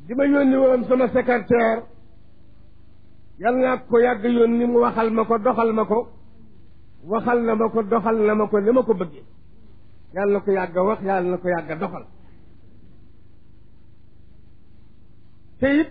di ma yónni woon sama secrétaire yal naa ko yàgg yónni mu waxal ma ko doxal ma ko waxal na ma ko doxal na ma ko ni ma ko bëggee yàlla na ko yàgg wax yàlla na ko yàgg doxal te it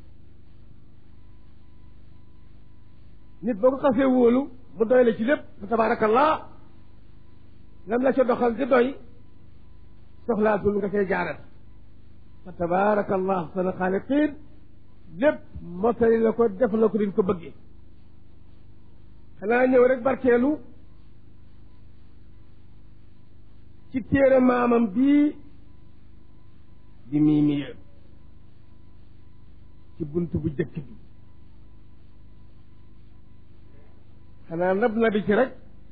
nit boo ko xasee wóolu mu doy la ci lépp fa tabaarakallah lam la ca doxal di doy soxlaatul nga koy jaarat fa tabaarakallah sana xaaliqiin lépp motali la ko def la ko din ko bëggee xanaa ñëw rek barkeelu ci téere maamam bii di mii miye ci bunt bu jëkk bi xanaa nab na bi ci rek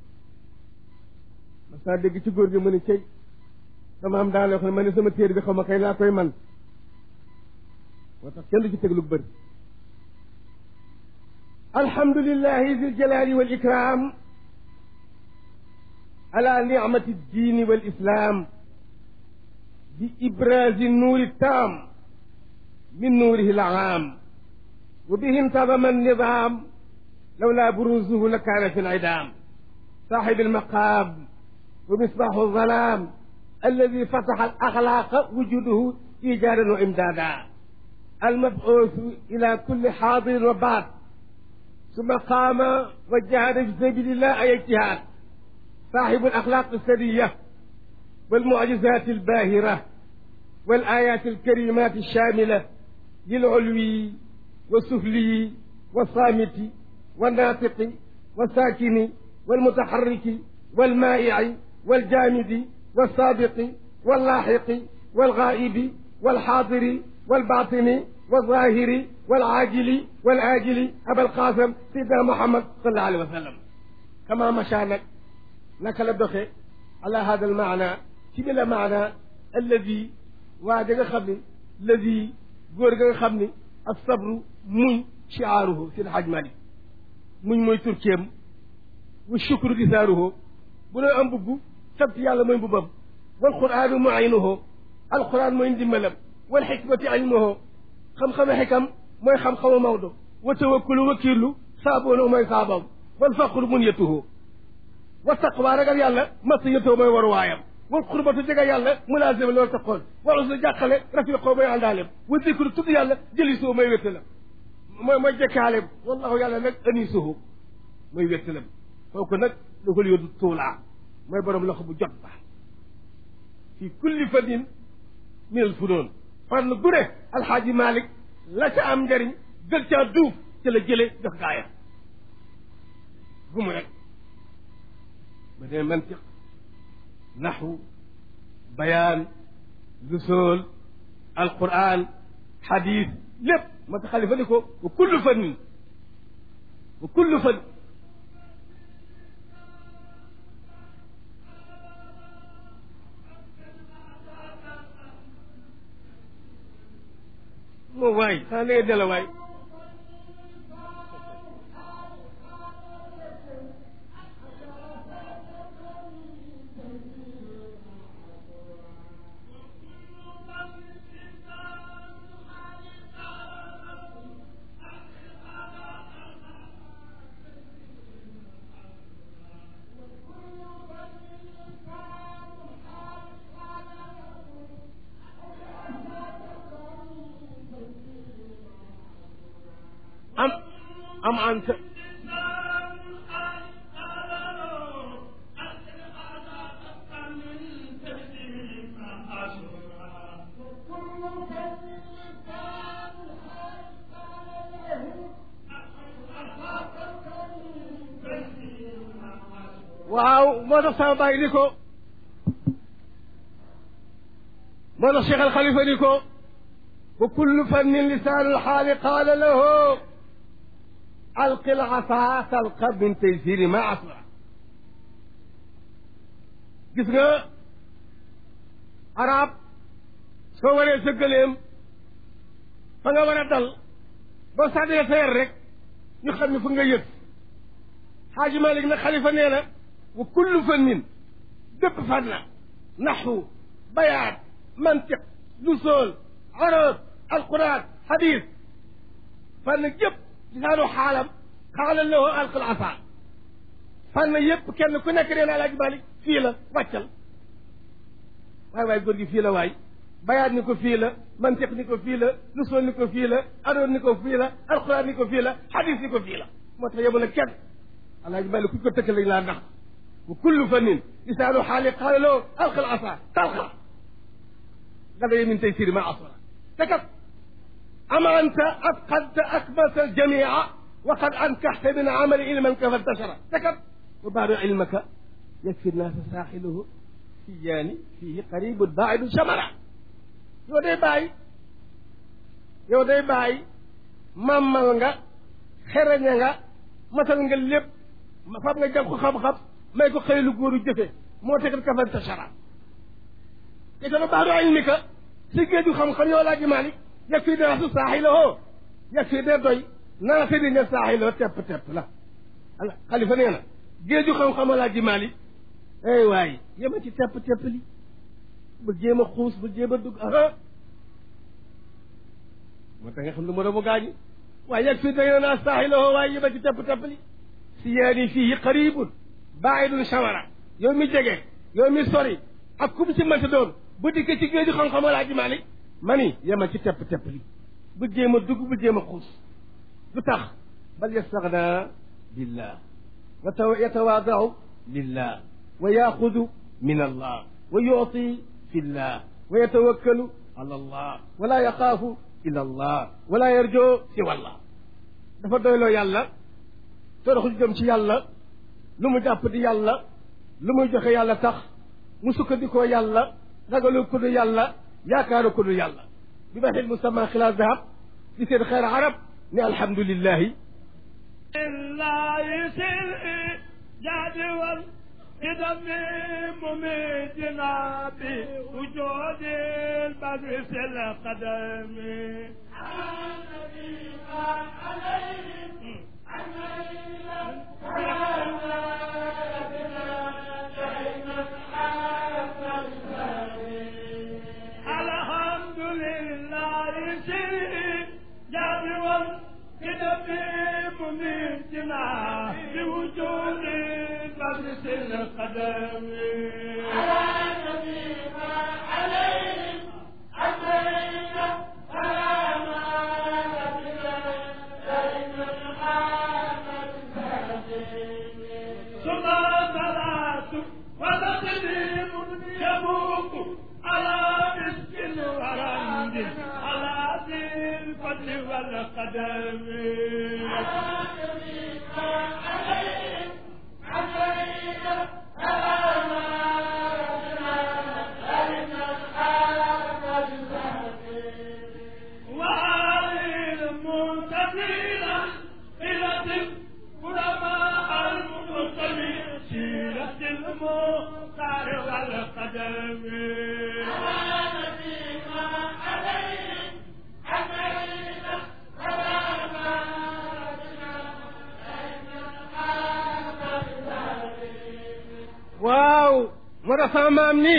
mas naa dégg ci góor gi mu ne cey sama am daal yoo xam ne ma ne sama téere bi xaw ma kay laa koy man moo tax kenn du ci teg lu bëri alhamdulillahi zi ljalali wal ikram ala nicmati ddini wal islam bi ibrazi nuuri tam min nuurihi alaam wa bihi intadama annidam lawla buruzuhu la kaana fi lidam صاحب المقام ومصباح الظلام الذي فتح الأخلاق وجوده إيجادا وإمدادا المبعوث إلى كل حاضر وبعد ثم قام وجاهد في سبيل الله أي اجتهاد صاحب الأخلاق السرية والمعجزات الباهرة والآيات الكريمات الشاملة للعلوي والسفلي والصامت والناطق والساكن والمتحرك والمائع والجامد والسابق واللاحق والغائب والحاضر والباطن والظاهر والعاجل والآجل أبا القاسم سيدنا محمد صلى الله عليه وسلم كما مشانك نكل الدخي على هذا المعنى كبل معنى الذي واجد خبني الذي غور خبني الصبر من شعاره في الحاج مالك من موي تركيم والشكر دثاره بلا أم ببو سبت يالا موي ببام والقرآن معينه القرآن موي دملم والحكمة علمه xam-xame xikam mooy xam-xamu Maodo wa tawakkulu wakiilu saaboona mooy saabam wal faqru mun yettuhu wa taqwa ragal yàlla masa yettoo mooy war waayam wal xurbatu jega yàlla mulaasima loolu taqoon wal uslu jàqale rafiqoo mooy àndaaleem wa zikru tudd yàlla jëlisoo mooy wéttalam mooy mooy jekkaaleem wallahu yàlla nag anisuhu mooy wéttalam kooku nag doxal yódu tuulaa mooy borom loxo bu jot ba fi kulli fadin min al funoon fànn gu ne alxaaji malik la ca am njariñ gël caa duuf ca la jële jox gaaya gumu rek ba dee mantiq naxwu bayaan lusool alquran xadis lépp ma ta xalifa ni ko wa kullu fannin wa kullu fan moo waay xanaa da ngay dela waay am am anta waaw moo tax sama bàyyi ni ko moo tax Cheikh Al Khalifa ni ko wa kullu fannin lisaanul xaali qaala lahu alqi lasa talqa min taysiri ma asra gis nga arab soo waree sa gëleem fa nga war a dal boo sàddee sa yar rek ñu xam ne fu nga yëg xaaji malik na xalifa nee na wa kullu fannin bépp fànna naxwu bayaat mantiq lusool arab alquran hadis fànn yëpp lisaanu xaalam xaalan lahu alqal asa fànn yëpp kenn ku nekk nee na alaaji Malik fii la wàccal waay waay góor gi fii la waay bayaat ni ko fii la mantiq ni ko fii la lusool ni ko fii la adoon ni ko fii la alquran ni ko fii la hadis ni ko fii la moo tax yemul ak kenn alaaji Malik ku ko tëkkal lañ laa ndax wa kullu fannin lisaanu xaali qaala lahu alqal asa talqa gada ye min tey siri ma asra te kat ama anta atqadta akbata aljamia wa qad ankaxta min amali ilman ka fantashara te kat wa baadu ilmaka yakfi nnaasa saaxiluhu siyaani fiihi qaribun baidun chamara yow day bàyyi yow day bàyyi màmmal nga xereñe nga masal nga lépp fab nga jàng ko xam-xam may ko xëy lu góoru jëfe moo tegal ka fantashara te sama baadu ilmika si géeju xam-xam yow laa ji Malik yeg fii dara su saaxiloo yeg fii de doy naa fi di ne saaxiloo tepp tepp la ala xalifa nee na géeju xam-xam laa ji Malik ey waay yema ci tepp tepp li bu jéem a xuus bu jéem a dugg aha moo tax nga xam lu ma doomu gaañi waaye yeg fii day naa saaxiloo waaye yema ci tepp tepp li si yaani fii qaribun baidun shawara yow mi jege yow mi sori ak kum ci mënta doon bu dikkee ci géeju xam-xam laa ji Malik ma ni yemal ci tepp tepp li bu jéem a dugg bu jéem a xuus lu tax bal yastaxna billah wa taw yatawaadaau lillah wa yaxudu min allah wa yuti fi llah wa yatawakkalu ala allah wala yaxaafu illa allah wala yarjo siwa allah dafa doyloo yàlla toroxu jëm ci yàlla lu mu jàpp di yàlla lu muy joxe yàlla tax mu sukkandikoo yàlla ragalu ko du yàlla yaakaaru ko du yàlla bi ma xil musamma xilaas dahab di seen xeer arab ne alhamdulillahi lillahi sil jadi wal قدم مميتنا بوجود البدر في القدم الحمد لله سيد جابر والقدم مميتنا بوجود البدر في القدم ثم صلاة وتسليم يبوك على مسك ورند على ذي الفضل والقدم وعلي المنتظرين إلى القدماء المنتظرين سيرة المختار والقدم waaw moo tax sama maam ni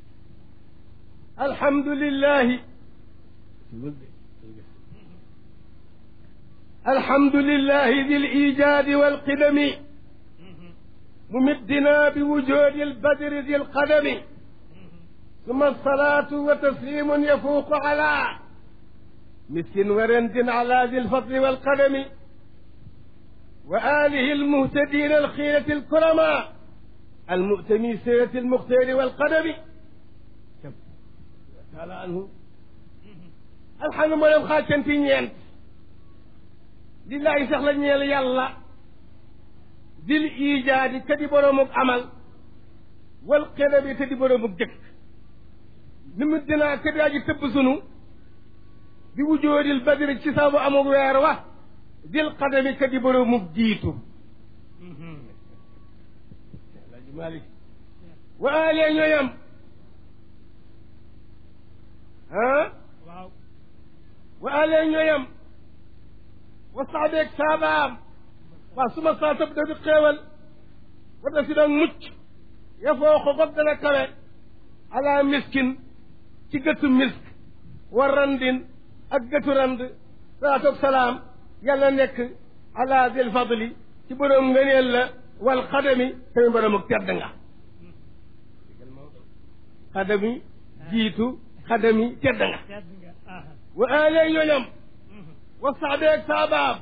alhamdulillahi alhamdulillahi di lijaadi walqidami ممدنا بوجود البدر ذي القدم ثم الصلاة وتسليم يفوق على مسك ورند على ذي الفضل والقدم وآله المهتدين الخيرة الكرماء المؤتمي سيرة المختار والقدم تعالى عنه الحمد لله خاتم في نيانت لله سخل نيال يالله dil ijaadi te di boroomuk amal wal xedabi te di boroomuk jëkk ni mu dinaa te di aji tëbb sunu di wujoodil badri ci sabu amuk weer wa dil xadami te di boroomuk jiitu Alaaji Maalik wa alee ñooyam ah waaw wa alee ñooyam wa saxbeeg saabaam waaw su ma saa sab da di xéewal wata si doon mucc ya foo ko gob dana kawe ala miskin ci gëttu misk wa randin ak gëtu rand salaatu ak salaam yàlla nekk ala dil fadli ci borom ngëneel la wal xadami tamit borom ak tedd nga xadami jiitu xadami tedd nga tedd nga aha wa alee ñoñam wa saxbeeg saabaab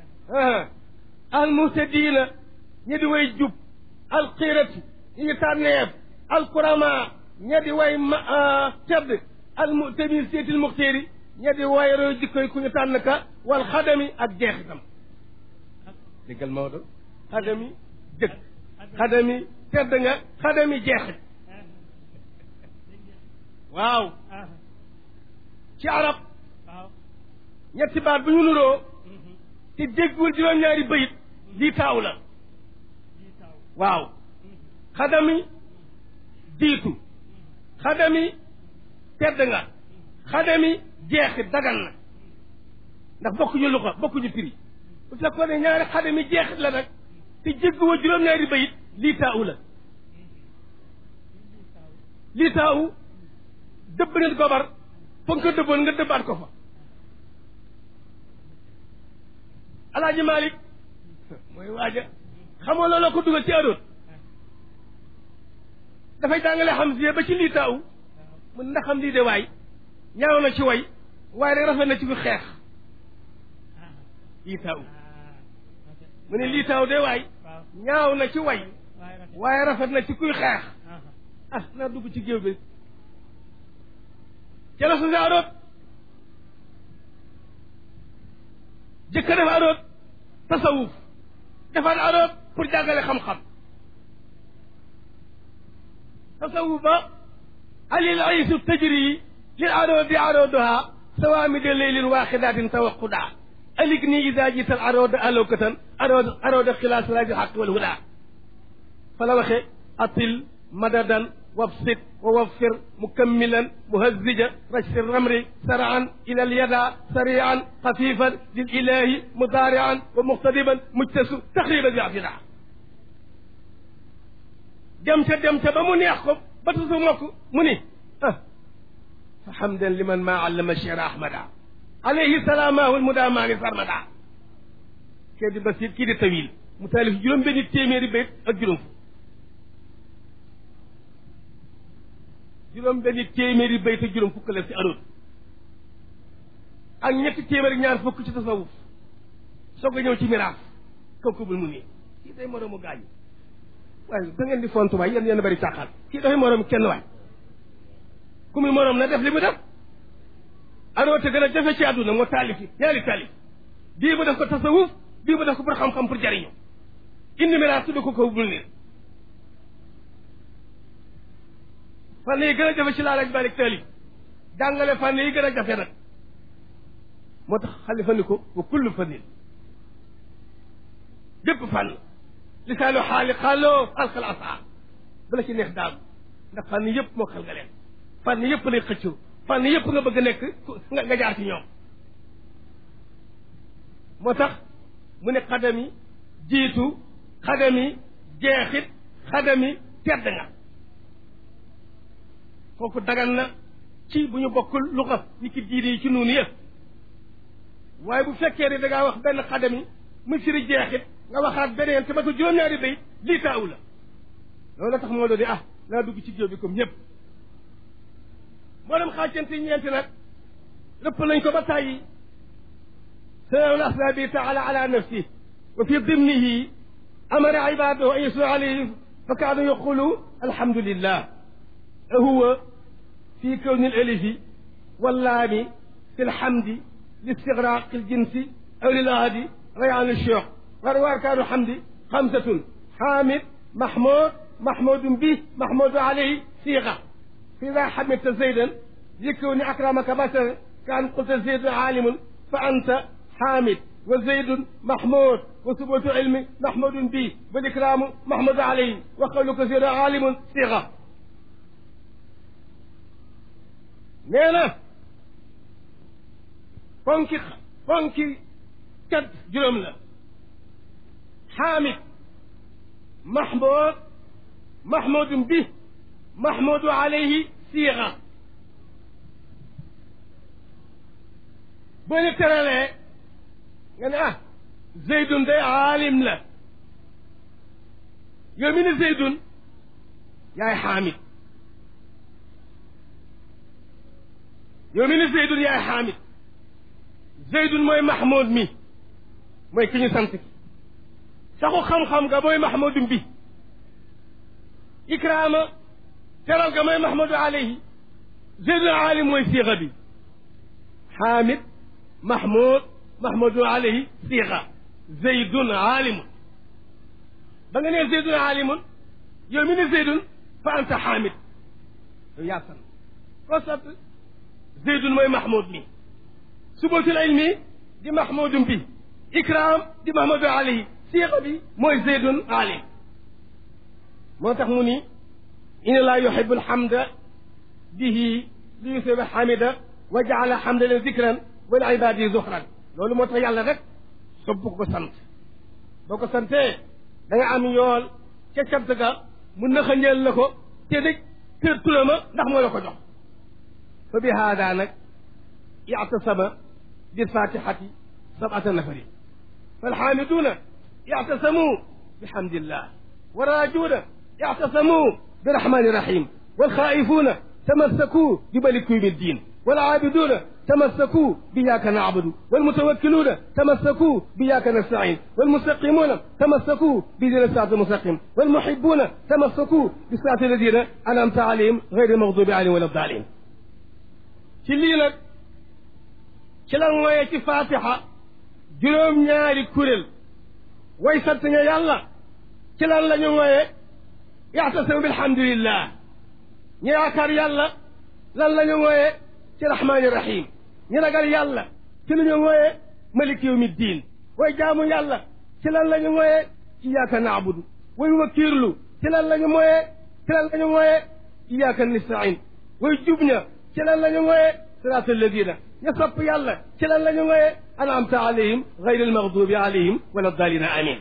al muhtadiina ñi di way jub al xiirati ñi ñu tànneef al kurama ña di way ma tedd al mutamin seetil muxtéeri ña di way roy jikkoy ku ñu tànn ka wal xadami ak jeexitam déggal Maodo xadami jëkk xadami tedd nga xadami jeexit waaw aha ci arab waaw ñetti baat bu ñu nuroo te déggul juróom-ñaari bayit lii taaw la lii taw waaw xadami diitu xadami tedd nga xadami jeexit dagan na ndax bokkuñu luxa bokkuñu prix bu fekkoon ne ñaari xadami jeexit la nag te jégguwa juróom-ñaari bayit lii taaw la lii taaw dëbb nit gobar fa nga ko dëbboon nga dëbbaat ko fa alaaji Malick mooy waaja xamoo looloo ko dugal ci aroot dafay jàngale xam si ba ci lii taaw mun ndax xam lii de waay ñaaw na ci way waaye rek rafet na ci ku xeex lii taaw mu ne lii taaw de waay waaw ñaaw na ci way waaye rafet waaye rafet na ci kuy xeex aha ah naa dugg ci géew bi ca la su aroot jëkka def aroot tasawuf defar aroot pour jàngale xam-xam tasawuf ba alil aysu tajri lil aroodi arooduha sawaamide leylin waaxidaatin tawaqudaa alik ni ida jiital arooda alokatan arood arooda xilaas raji xaq wal hudaa fa la waxe atil madadan wabsit wa waffir mukammilan muhazzija rajsi ramri saraan ila alyada sarian xafifan lil ilahi mudaarian wa muxtadiban mujtasu taxriban bi afida dem ca dem ca ba mu neex ko ba tusu mokk mu ni ah fa hamdan liman ma allama chera ahmada alayhi salaamahu lmudaamaani sarmada kii di basir kii di tawil mu taalif juróom benni téeméeri bayt ak juróom fukk juróom benni téeméeri bayt ak juróom fukk la si aroot ak ñetti téeméeri ñaar fukk ci tasawuf soog a ñëw ci miraas kaw ko bul mu nii kii day moroomu gaañu waaye da ngeen di fontu waay yéen yéen bari càqal kii dafay moroom kenn waay ku muy moroom na def li mu def aroote gën a jafe ci àdduna moo taalif yi ñaari taalif bii mu def ko tasawuf bii mu def ko pour xam-xam pour jariñu indi miraas tudd ko kaw bul nii fànn yi gën a jafe ci laa laaj balik taalif jàngale fànn yi gën a jafe nag moo tax xalifa ni ko wa kullu fannin bépp fànn lisaanu xaali xaaloo alxal asaa bala ci neex daal ndax fànn yëpp moo xal nga leen fànn yëpp lay xëccoo fànn yëpp nga bëgg a nekk nga nga jaar ci ñoom moo tax mu ne xadami jiitu xadami jeexit xadami tedd nga kooku dagan na ci bu ñu bokkul lu xa ni ki diine yi ci nuunu yëpp waaye bu fekkee ne da ngaa wax benn xadami mu firi jeexit nga waxaat beneen te matul juróom-ñaari bay lii taaw la loolu la tax moo doon di ah naa dugg ci géew bi comme ñëpp moo dem xaajante ñeenti nag lépp lañ ko ba tàyyi sanal asla bi taala ala nafsi wa fi dimnihi amara ibadahu an yuslu alayhi fa kaanu yaqulu alhamdulillah huwa في كون الألف واللام في الحمد لاستغراق الجنس أو للغد ريعان الشوق وروى أركان الحمد خمسة حامد محمود محمود به محمود عليه صيغة فإذا حمدت زيدا يكون أكرمك بشر كان قلت زيد عالم فأنت حامد وزيد محمود وثبوت علم محمود به والإكرام محمود عليه وقولك زيد عالم صيغة nee na fonki fonki kat juróom la xaamid mahmoud mahmoudum bi mahmoudu alayhi siixa boo ñu teralee nga ne ah zeydun day aalim la yow mi ne zeydun yaay xaamid yow mi ne zeydun yaay xaamid zeydun mooy mahmoud mi mooy ki ñu sant ki saxu xam-xam nga mooy mahmoudum bi ikraama teral ga mooy mahmoudu alayhi zeydun aalim mooy siixa bi xaamid mahmoud mahmoudu alayhi siixa zeydun aalimun ba nga nee zeydun aalimun yow mi ne zeydun fa anta xaamid yow yaa sant koo sant zeydun mooy mahmoud mi subatul ilmi di mahmoudum bi ikram di mahmoudu alayhi siixa bi mooy zeydun aalim moo tax mu ni inna laa yuhibu alhamda bihi li yusiba hamida wa jaala hamda leen zikran wal ibadi zuxran loolu moo tax yàlla rek sopp ko sant boo ko santee da nga am yool ca cant ga mu nëxañeel la ko te dëj kër tulama ndax moo la ko jox fa bi haada nag ictasama bilfatihati sabata nafari falxaamiduuna ictasamu bihamdillah waraajuuna ictasamu birahmani rahim walxaa'ifuuna tamassakuu bimaliki yawmi ddin والعابدون تمسكوا بإياك نعبد والمتوكلون تمسكوا بإياك نستعين والمستقيمون تمسكوا بدين الصراط المستقيم والمحبون تمسكوا بصراط الذين أنعمت عليهم غير المغضوب عليهم ولا الضالين ci lii nag ci la ngooyee ci fatiha juróom-ñaari kuréel way sant nga yàlla ci lan la ñu ngooyee yaxtasimu bilhamdulillah ñu yaakaar yàlla lan la ñu ngooyee ci rahmaani rahim ñu ragal yàlla ci la ñu ngooyee malik yawmi diin way jaamu yàlla ci lan la ñu ngooyee iyaaka naabudu way wakiirlu ci lan la ñu ngooyee ci lan la ñu ngooyee iyaaka nistain way jub ña ci lan la ñu ngooyee siraat alladina ña sopp yàlla ci lan la ñu ngooyee anamta alayhim gayri almaghdubi alayhim wala dalina amin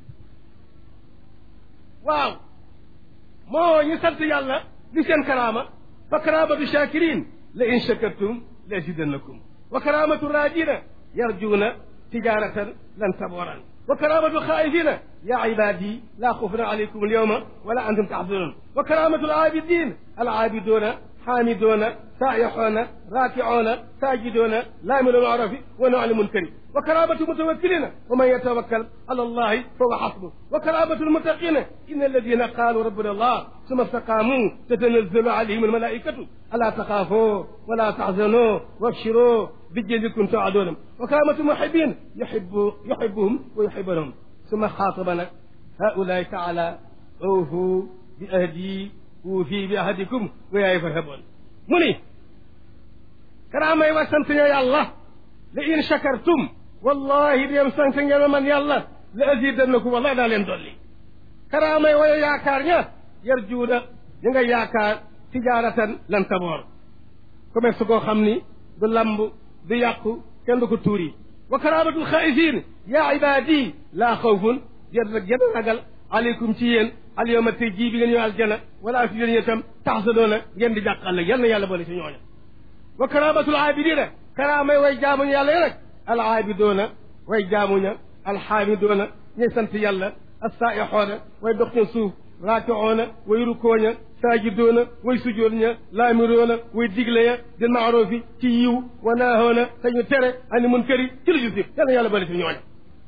waaw moo ñu sant yàlla li seen karaama fa karaamatu shakirin la in shakartum la azidannakum wa karaamatu raajina yarjuuna tijaratan lan taboran wa karaamatu xaayifina ya ibadi la xufun alaykum alyawma wala antum taxzanun wa karaamatu alaabidin alaabiduuna xaamiduuna saayixuuna raakicuuna saajiduuna laamilu lmacrufi wa nahu ani munkari wa karaamatu mutawakkilina wa man yatawakkal ala allahi fahuwa xasbu wa karaamatu lmuttaqina inna alladina qaalu rabbuna allah summa staqaamuu tatanazzalu alayhim almalaikatu alaa taxaafoo wala taxzanoo wabshiroo bijjadi kuntum tuucaduuna wa karaamatu muhibbin yuhibbu yuhibbuhum wa yuhibbunahum summa xaataba nag haulaai taala awfu bi ahdi uufi bi ahadikum wa yaay farhaboon mu ni karaamay wa sant ña yàlla la in shakartum wallahi dem sant ngeen ma man yàlla la azidannakum wallahi daa leen dolli karaamay waya yaakaar ña yarjuuna ñu nga yaakaar tijaaratan lan taboor commerce koo xam ni du lamb du yàqu kenn du ko tuuri wa karaamatul xaaifiin yaa ibaadi laa xawfun jër rek jën ragal aleykum ci yéen alyawma tey jii bi ngeen ñëw aljana wala fi yéen itam taxsadoona ngeen di jàqal la yal na yàlla boole ci ñooña wa karaamatul aabidina karaamay way jaamuñu yàlla ya nag al aabidoona way jaamuña alxaamidoona ñay sant yàlla assaa'ixoona way dox ca suuf raakicoona way rukooña saajidoona way sujood ña laamiroona way digle ya di maarufi ci yiw wa naahoona te ñu tere ani munkari ci lu jusif yal na yàlla boole ci ñooña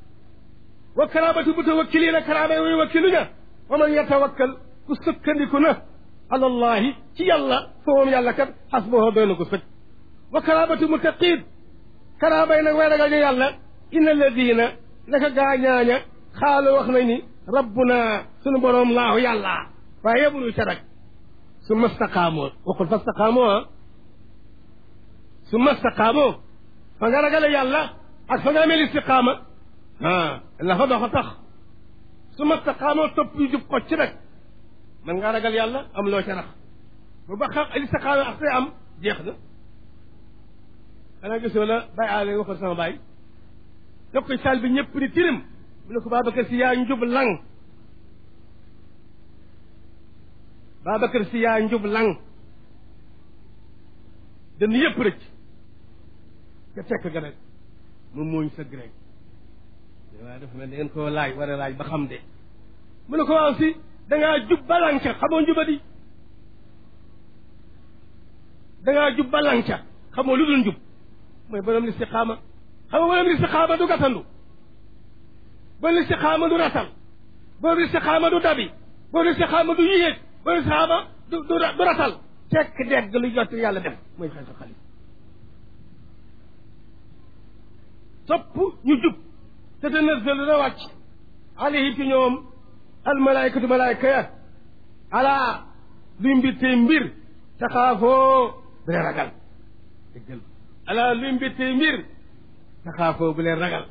wa karaamatu mutawakkiliina karaamay way wakkiluña wa man yatawakkal ku sukkandiku na ala allahi ci yàlla fa moom yàlla kat xasboo doy na ko sëkk wa karaamatu muttaqiin karaamay nag way ragal ñu yàlla inna alladina naka gaañaaña xaalo wax nañ ni rabbuna sunu boroom laahu yàlla waaye yebulu ca rek su mastaqaamoo waxul fa staqaamoo ah su mastaqaamoo fa nga ragale yàlla ak fa nga amee istiqaama ah la fa dox a tax su mastaqaamoo topp yu jub ko ci rek man ngaa ragal yàlla am loo ca rax bu ba xam istiqaama ak say am jeex na xanaa gisoo la bàyyi aale waxoon sama bàyyi def ko saal bi ñëpp di tirim mu ne ko Babacar si yaa njub lang Babacar si yaa njub lang dana yëpp rëcc ca fekk ga nag mu muuñ sëgg rek waaye dafa mel da ngeen koo laaj war a laaj ba xam de mu ne ko waaw si dangaa jub balanca xamoo njubadi dangaa jub balanca xamoo lu dul njub mooy borom listiqaama xam nga borom listiqaama du gàttandu borom listiqaama du ratal borom listiqaama du dabi borom listiqaama du yéeg borom listiqaama du du du ratal tekk degg lu jot yàlla def mooy xel sa xalif topp ñu jub te tanazzalu na wàcc alayhi ci ñoom almalaykatu malayka ya ala luy mbir tey mbir taxaafoo bu leen ragal déggal ala luy mbir tey mbir taxaafoo bu leen ragal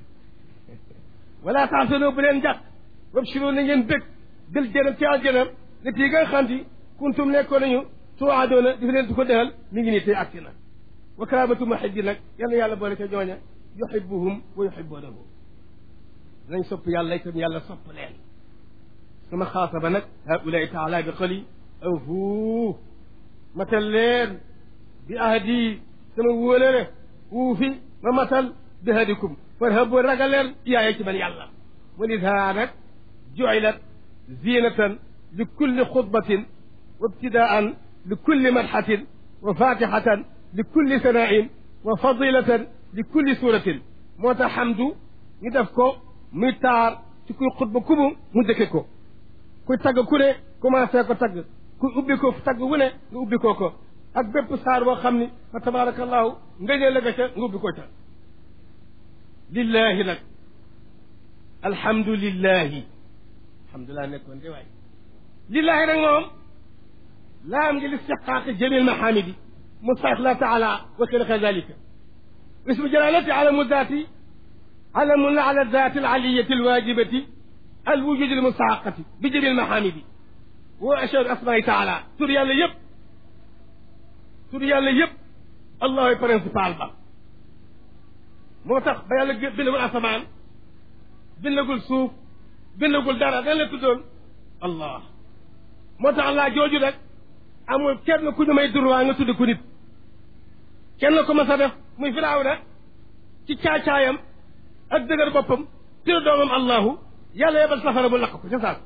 wala taxsanoo bu leen jàq wabshiroo na ngeen bëgg bil jënam ci aljënam ne tii nga xam ti kuntum nekkoon nañu tuwaadoona di fi leen tu ko defal mi ngi nii tey agsi na wa karaamatu muhibbi nag yal na yàlla boole ca ñooña yuhibbuhum wa yuhibbunahu nañ sopp yàlla itam yàlla sopp leen sama xaasaba nag haulaai taala bi xali awfu matal leen bi ahdi sama wóolere wuufi ma matal bi hadikum farhabu ragal leen iyaaye ci man yàlla wa lidaa nag juilat zinatan li kulli xutbatin wa ibtidaan li kulli madxatin wa fatixatan li kulli sanaain wa fadilatan li kulli suratin moo tax xamdu ñu def ko muy taar ci kuy xutba kubu mu dëkke ko kuy tagg ku ne commencé ko tagg kuy ubbi ko tagg wu ne nga ubbi ko ko ak bépp saar boo xam ni fa tabarakallahu ngënee la nga ca nga ubbi ko ca lillahi nag alhamdulillahi alhamdulilah nekkoon de waay lillahi nag moom laam ngi listiqaaqi jamil mahamidi mustax la taala wa xilqa dalika اسم جلالته علم الذات علم على الذات العلية الواجبة الوجود المستحقة بجميع المحامد وأشهر أسماء تعالى تري الله يب تري الله يب الله برنسبال با موتاخ با يالا بنقول اسمان بنقول سوف بنقول دارا دان لا تدون الله موتاخ الله جوجو رek amul kenn ku ñu may droit nga tudd ko nit kenn ko ma sa def muy firawna ci caacaayam ak dëgër boppam tira doomam allahu yàlla yebal safara bu lakk ko ca saas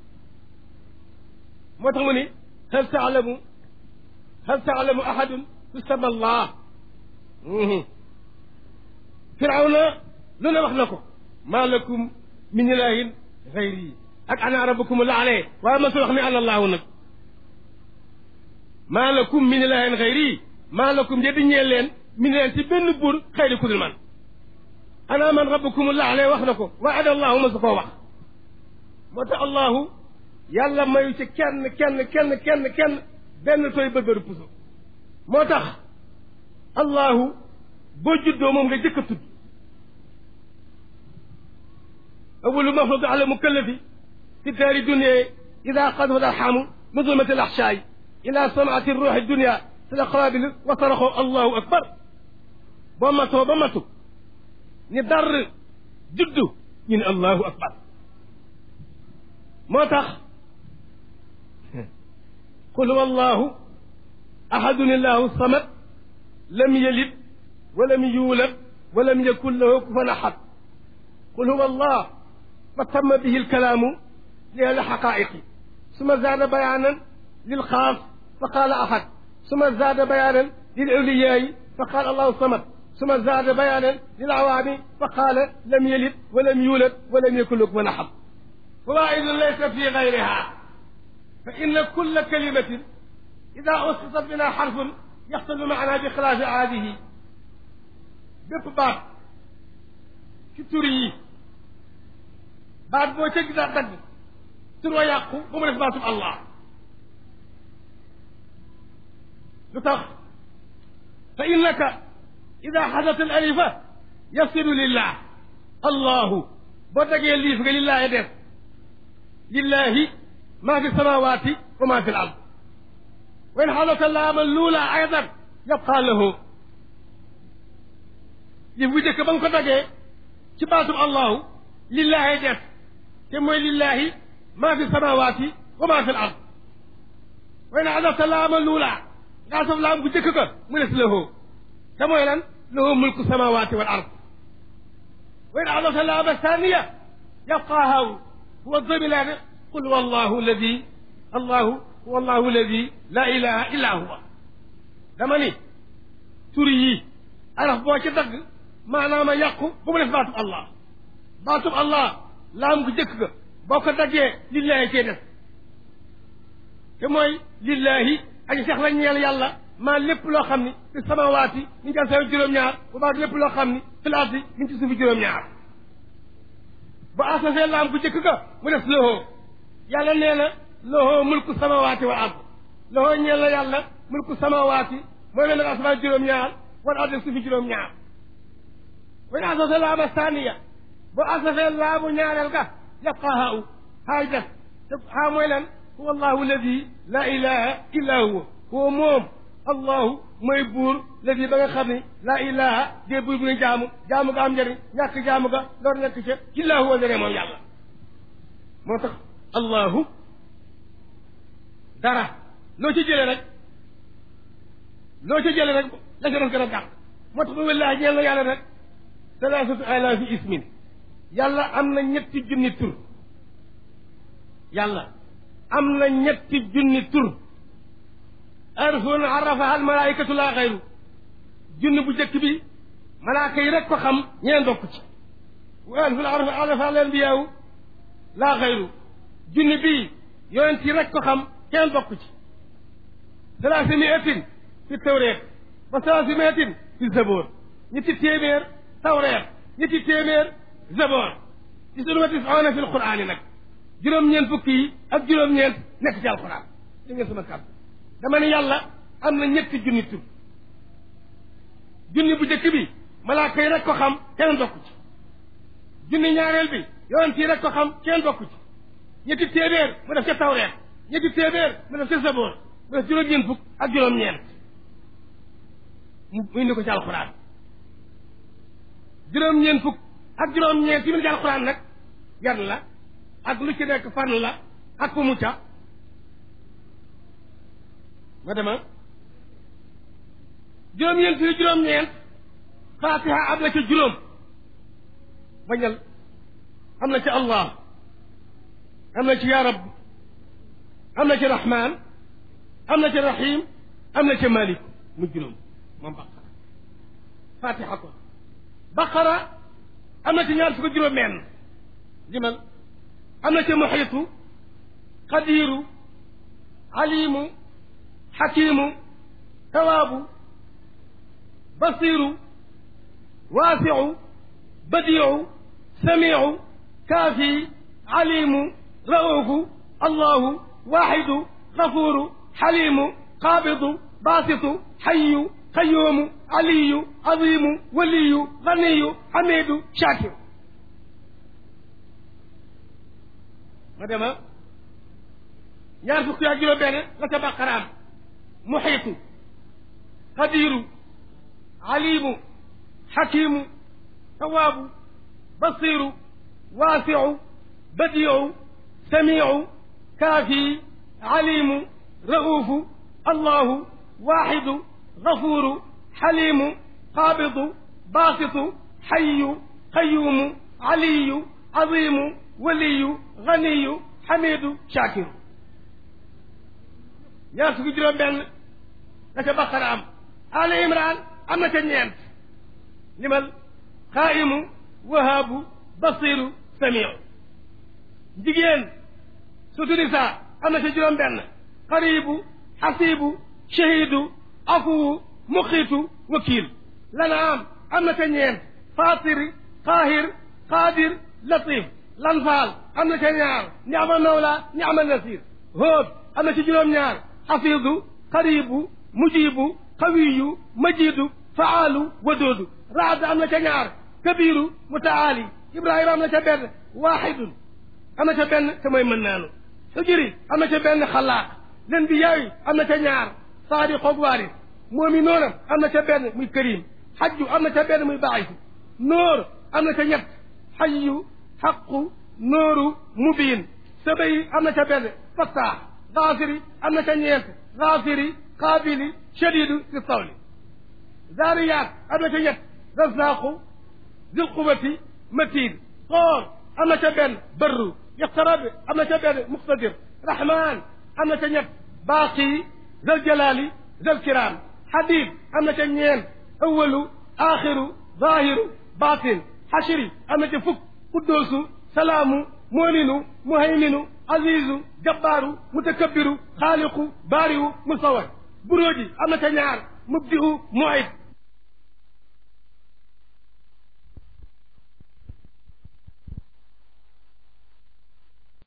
moo tax mu ni hal taalamu hal taalamu ahadun tusama allah firawna lu ne wax na ko maa lakum min ilahin xayri ak ana rabbukum laale waaye masul wax ni ana allahu nag maa lakum min ilahin xayri maa lakum yeddi ñeel leen min leen ci benn buur xëyri ku dul man ana man rabbukum laale wax na ko waaye ada allahu ma su koo wax moo tax allahu yàlla mayu ci kenn kenn kenn kenn kenn benn tooy bërbëru puso moo tax allahu boo juddoo moom nga jëkk a tudd awalu mafradu ala mukallafi fi daari dunia ida qadwat alxamu min zulmati alaxshaay ila samaati ruuxi dunia si la xawaabil wasaraxoo allahu akbar boo matoo ba matu ni dar juddu ñu ne allahu akbar moo tax qul huwa allahu ahadun illahu samad lam yalid walam yuulad walam yakun lahu kufan ahad qul huwa allah fa tamma bihi alkalaamu li alxaqaiqi suma zaada bayaanan lilxaas fa qaala ahad suma zaada bayaanan lilawliyaayi fa qaala allahu samad suma zaada bayaanan lilawaami fa qaala lam yalid walam yuulad walam yakun lahu kufan ahad فوائد ليس في غيرها فإن كل كلمة إذا أسقطت منها حرف يحصل معنى بخلاف عاده bépp baat ci tur yi baat boo ca gis dagg tur wa yàqu ba mu def baatub Allah lu tax fa innaka ida xadat al alifa yasilu lillah allahu boo dagee liif nga lillahi def lillahi ma fi samawati wa ma fi l ard wa in xalata laama luula aydan yabqa lahu li bu njëkk ba nga ko dagee ci baatum allahu lillahi def te mooy lillahi ma fi samawati wa ma fi l ard wa in xalata laama luula ngaa sof laam bu njëkk ko mu des lahu te mooy lan lahu mulku samawati wal ard وإن عرف اللام الثانية يبقى هاو هو الضمن قل هو الله الذي الله هو الله الذي لا إله إلا هو dama ni tur yi araf boo ci dagg maanaam a yàqu bu mu def baatub allah baatub allah laam gu jëkk ga boo ko daggee lillahi cee def te mooy lillahi aji sax la ñeel yàlla maa lépp loo xam ni fi samawaati mi ngi sawi juróom-ñaar bu baax lépp loo xam ni fil ardi mi ngi ci suufi juróom-ñaar bu asafee laam gu jëkk ga mu def loxoo yàlla nee na loxoo mulku samawaati wa ard loxoo ñeel la yàlla mulku samawaati mooy leen nag asamaan juróom-ñaar wala ardi suufi juróom-ñaar wayn asafee laama saaniya bu asafee laamu ñaareel ga yabqa haa u haay def te haa mooy lan huwa allahu alladi la ilaha illa huwa huwa moom allahu mooy buur ladi ba nga xam ni laa ilaha dee buur bu ñu jaamu jaamu ga am njëriñ ñàkk jaamu ga lor nekk ca illa huwa dene moom yàlla moo tax allahu dara loo ci jëlee rek loo ci jëlee rek la ca doon gën a gàtt moo tax ba wallaahi ñeel na yàlla rek salaasatu alaafi ismin yàlla am na ñetti junni tur yàlla am na ñetti junni tur arfun arafaha al malaikatu laa xayru junni bu njëkk bi malaaka yi rek ko xam ñeen dokk ci wa arfun arafaha al anbiyaawu laa xayru junni bii yonent yi rek ko xam kenn dokk ci salaasi miatin fi tawreet wa salaasi miatin fi zaboor ñetti téeméer tawreet ñetti téeméer zaboor ci sunu wa tisaana fi alquraani nag juróom-ñeent fukki yi ak juróom-ñeent nekk ci alquran li ngeen sama kàddu dama ne yàlla am na ñetti junni tur junni bu njëkk bi malaaka yi rek ko xam kenn dokku ci junni ñaareel bi yonent yi rek ko xam kenn dokku ci ñetti téeméer mu def ca tawreet ñetti téeméer mu def ca saboor mu def juróom-ñeent fukk ak juróom-ñeent mu indi ko ci alquran juróom-ñeent fukk ak juróom-ñeent yi mu ci alquran nag yan la ak lu ci nekk fan la ak fu mu ca ma dema juróom-ñeent yi juróom-ñeent fatiha am na ca juróom bañal am na ca allah am na ci ya rab am na ci rahman am na ci rahim am na ca malik mu juróom moom baqara fatiha ko baqara am na ci ñaar fukk juróom menn limal am na ca muxiitu qadiru alimu xakimu tawaabu basiru waasiu badiu samiu kaafi alimu raufu allahu waaxidu gafuru xalimu qaabidu baasitu xayu qayuumu aliyu azimu waliyu ganiyu xamidu shakiru ma dema ñaar fukki ak juróom benn la ca baqaraam muxiitu qadiru alimu xakimu tawaabu basiru waasiu badiu samiu kaafi alimu raufu allahu waaxidu gafuru xalimu qaabidu baasitu xayu qayuumu aliyu azimu waliyu ganiyu xamidu shakiru ñaar fukki juróom benn la ca baqara am ali imran am na ca ñeent limal xaayimu wahaabu basiru samiu jigéen sutu nisa am na ca juróom benn xaribu xasibu shahidu afuwu muqiitu wakiil lanaam am na ca ñeent fatiri qaahir qaadir latif lanfaal am na ca ñaar niama mawla niama nasir hóod am na ci juróom-ñaar xafiidu xaribu mujibu xawiyu majidu faalu wadoodu raad am na ca ñaar kabiru mutaali ibrahima am na ca benn waaxidun am na ca benn te mooy mën naanu xujuri am na ca benn xalaaq len bi yaayu am na ca ñaar saadi xoog waaris moomi noonam am na ca benn muy karim xajju am na ca benn muy baaxisu nóor am na ca ñett xayu xaqu nóoru mubiin sabay am na ca benn fattaax gaafiri am na ca ñeent gaafiri qaabili shadidu si tawli zaariyaat am na ca ñett razaqu zil quwati matin xoor am na ca benn barru iqtarabi am na ca benn muqtadir rahman am na ca ñett baaqi zal jalali zal kiram hadid am na ca ñeent awalu axiru zahiru batin xashri am na ca fukk quddoosu salaamu moominu muhayminu azizu jabbaaru mutakabbiru xaaliqu baariwu musawar buróoji am na ca ñaar mubdi'u mu'id